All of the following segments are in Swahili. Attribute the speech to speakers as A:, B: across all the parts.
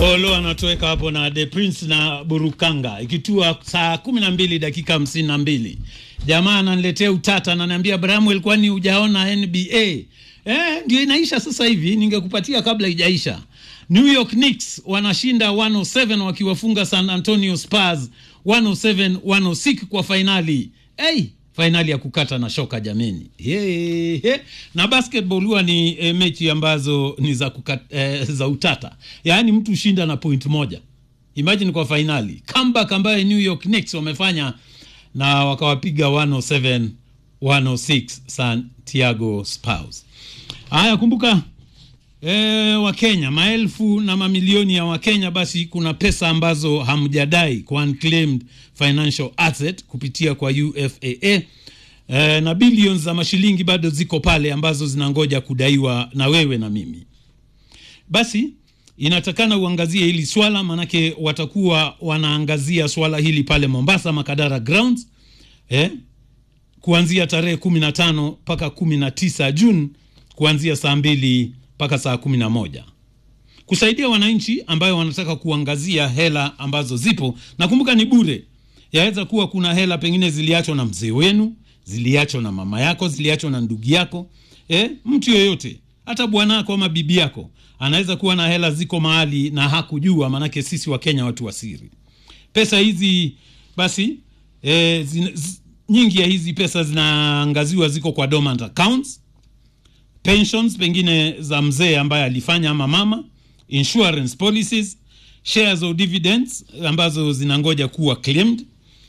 A: Olo anatoweka hapo na The Prince na Burukanga ikitua saa kumi na mbili dakika hamsini na mbili. Jamaa ananiletea utata, ananiambia Bramwell, kwani hujaona NBA? Eh, ndio inaisha sasa hivi, ningekupatia kabla ijaisha. New York Knicks wanashinda 107 wakiwafunga San Antonio Spurs 107 106 kwa fainali. Hey, fainali ya kukata na shoka jameni. Hey, hey. Na basketball huwa ni e, mechi ambazo ni za, kukat, e, za utata, yaani mtu shinda na point moja. Imagine kwa fainali comeback ambayo New York Knicks wamefanya na wakawapiga 107 106 Santiago Spurs. Haya, kumbuka e, Wakenya maelfu na mamilioni ya Wakenya, basi kuna pesa ambazo hamjadai kwa unclaimed financial asset kupitia kwa UFAA e, na billions za mashilingi bado ziko pale ambazo zinangoja kudaiwa na wewe na mimi. Basi inatakana uangazie hili swala, manake watakuwa wanaangazia swala hili pale Mombasa Makadara Grounds eh, kuanzia tarehe kumi na tano mpaka kumi na tisa Juni kuanzia saa mbili mpaka saa kumi na moja kusaidia wananchi ambayo wanataka kuangazia hela ambazo zipo, na kumbuka ni bure. Yaweza kuwa kuna hela pengine ziliachwa na mzee wenu, ziliachwa na mama yako, ziliachwa na ndugu yako, eh, mtu yoyote, hata bwanako ama bibi yako anaweza kuwa na hela ziko mahali na hakujua, maanake sisi wa Kenya watu wa siri. Pesa hizi basi eh, zin, z, nyingi ya hizi pesa zinaangaziwa ziko kwa dormant accounts pensions pengine za mzee ambaye alifanya ama mama, insurance policies, shares or dividends ambazo zinangoja kuwa claimed.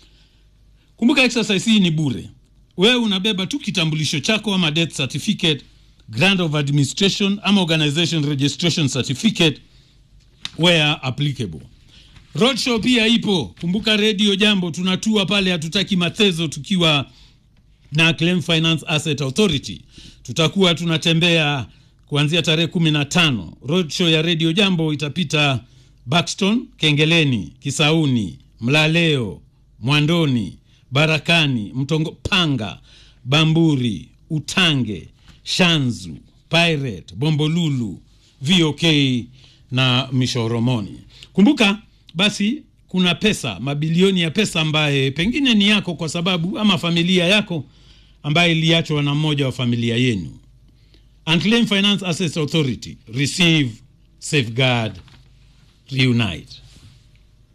A: Kumbuka exercise hii ni bure, wewe unabeba tu kitambulisho chako ama death certificate, grant of administration ama organization registration certificate where applicable. Roadshow pia ipo, kumbuka Radio Jambo tunatua pale, hatutaki matezo tukiwa na Claim Finance Asset Authority tutakuwa tunatembea kuanzia tarehe kumi na tano. Roadshow ya Radio Jambo itapita Buxton, Kengeleni, Kisauni, Mlaleo, Mwandoni, Barakani, Mtongo, Panga, Bamburi, Utange, Shanzu, Pirate, Bombolulu, VOK na Mishoromoni. Kumbuka basi kuna pesa mabilioni ya pesa ambaye pengine ni yako kwa sababu ama familia yako ambaye iliachwa na mmoja wa familia yenu. Unclaimed Finance Assets Authority, receive, safeguard, reunite.